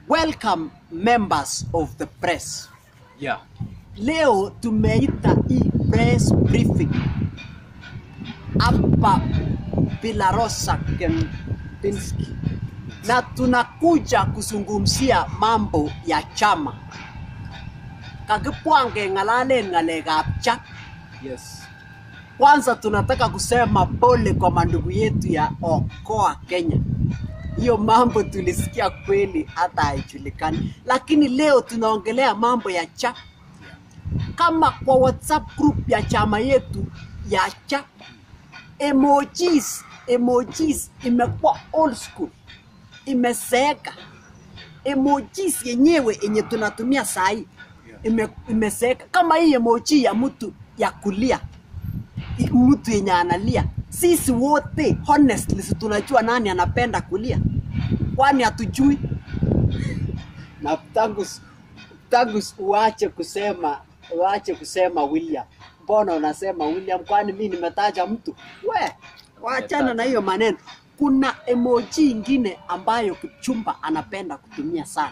Welcome members of the press. Yeah. Leo tumeita hii press briefing hapa Villarosa Kempinski, na tunakuja kuzungumzia mambo ya chama. Kakipwange ng'alalen ng'alekab cha Yes. kwanza tunataka kusema pole kwa mandugu yetu ya Okoa Kenya. Hiyo mambo tulisikia kweli, hata haijulikani, lakini leo tunaongelea mambo ya cha kama kwa WhatsApp group ya chama yetu ya cha emojis, emojis imekuwa old school, imeseeka. Emojis yenyewe yenye tunatumia sahi ime, imeseeka. Kama hii emoji ya mtu ya kulia i- mtu yenye analia. Sisi wote honestly, si tunajua nani anapenda kulia, kwani hatujui? Na tangu tangu uache kusema uache kusema William, mbona unasema William? Kwani mi nimetaja mtu? We wachana na hiyo maneno. Kuna emoji ingine ambayo Kipchumba anapenda kutumia sana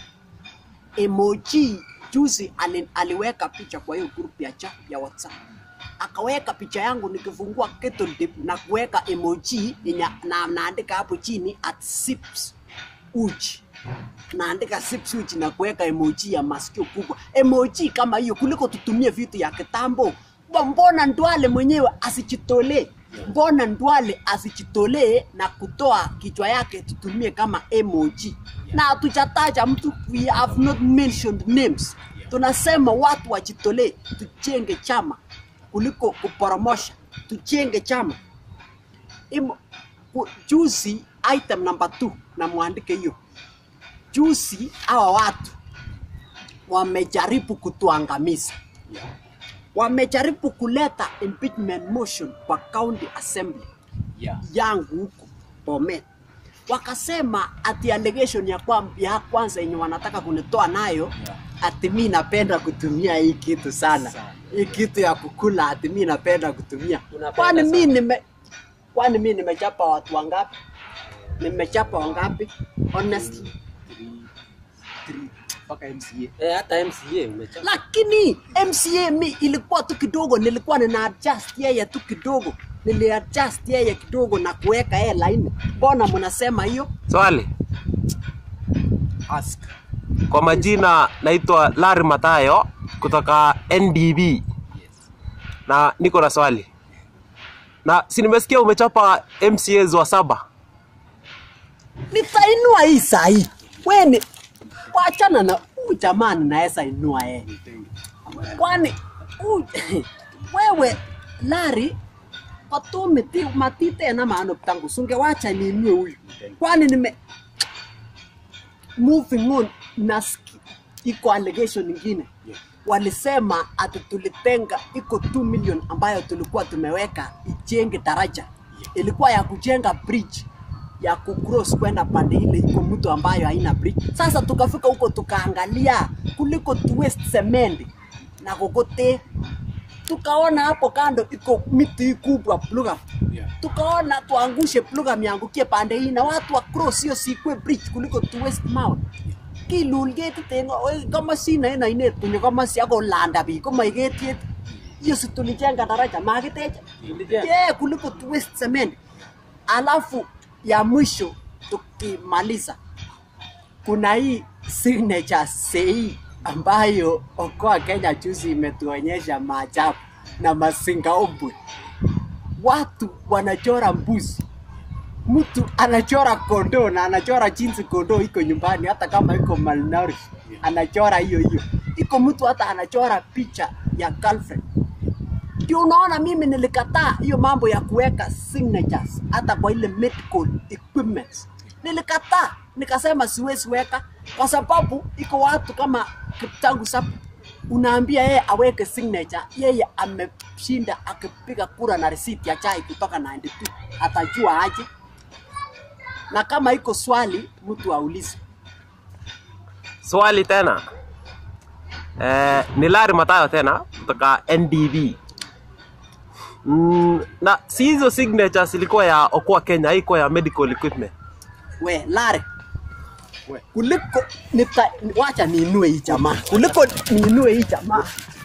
emoji juzi ali, aliweka picha kwa hiyo group ya chat ya WhatsApp, akaweka picha yangu nikifungua kettle dip na kuweka emoji yenye na naandika hapo chini at sips uji naandika sips uji na kuweka emoji ya masikio kubwa, emoji kama hiyo, kuliko tutumie vitu ya kitambo. Mba- Mbona Ndwale mwenyewe asijitolee? Mbona Ndwale asijitolee na kutoa kichwa yake tutumie kama emoji? Na hatujataja mtu, we have not mentioned names. Tunasema watu wajitolee, tujenge chama kuliko kuporomosha, tujenge chama. Imo, ku- juzi item number 2 na mwandike hiyo juzi hawa watu wamejaribu kutuangamiza, wamejaribu kuleta impeachment motion kwa county assembly Yeah. yangu huko Bomet, wakasema ati allegation ya, kwa, ya kwanza yenye wanataka kunitoa nayo ati mi napenda kutumia hii kitu sana, Sana. hii kitu ya kukula, ati mi napenda kutumia. Unapenda Kwani mi sana. nime kwani mi nimechapa watu wangapi? Nimechapa wangapi? Honestly, Mpaka MCA. Eh, hata MCA umechapa. lakini MCA mi ilikuwa tu kidogo, nilikuwa nina adjust yeye tu kidogo, nili adjust yeye kidogo na kuweka yeye laini. Mbona mnasema hiyo? Swali. Ask. Kwa majina naitwa Larry Matayo kutoka NDB na niko na swali. Na si nimesikia umechapa MCAs wa saba. Nitainua hii sahi. Weni wachana na huyu jamani, naweza inua yeye, kwani huyu- wewe Lari patumiti matite na maano tangu sunge wacha niinue huyu, kwani nime moving on nasikia iko allegation nyingine walisema ati tulitenga iko 2 million ambayo tulikuwa tumeweka ijenge daraja ilikuwa ya kujenga bridge ya kucross kwenda pande ile iko mtu ambayo haina bridge sasa tukafika huko tukaangalia kuliko tu waste cement na kokote tukaona hapo kando iko miti kubwa pluga Yeah. tukaona tuangushe pluga miangukie pande hii na watu wa cross hiyo sikwe bridge kuliko tu waste mount kilulget tengo we kama sina ina ine tunyo kama si ako landa bi kama igetiet hiyo si tulijenga daraja magiteja Tulijenga. yeah, kuliko tu waste cement alafu ya mwisho tukimaliza kuna hii signature sei ambayo Okoa Kenya juzi imetuonyesha maajabu na masingaombwe. Watu wanachora mbuzi, mtu anachora kondoo na anachora jinsi kondoo iko nyumbani, hata kama iko malnourished, anachora hiyo hiyo. Iko mtu hata anachora picha ya girlfriend. Ndio unaona mimi nilikataa hiyo mambo ya kuweka signatures hata kwa ile medical equipment. Nilikataa, nikasema siwezi weka kwa sababu iko watu kama Kiptangu Sap unaambia yeye aweke signature, yeye ameshinda akipiga kura na receipt ya chai kutoka 92 atajua aje? Na kama iko swali mtu aulize. Swali tena. Eh, ni Larry Matayo tena kutoka NDB. Mm, na si hizo signatures ilikuwa ya Okoa Kenya, haikuwa ya medical equipment. We Lare, kuliko nita, wacha niinue hii jamaa kuliko niinue hii jamaa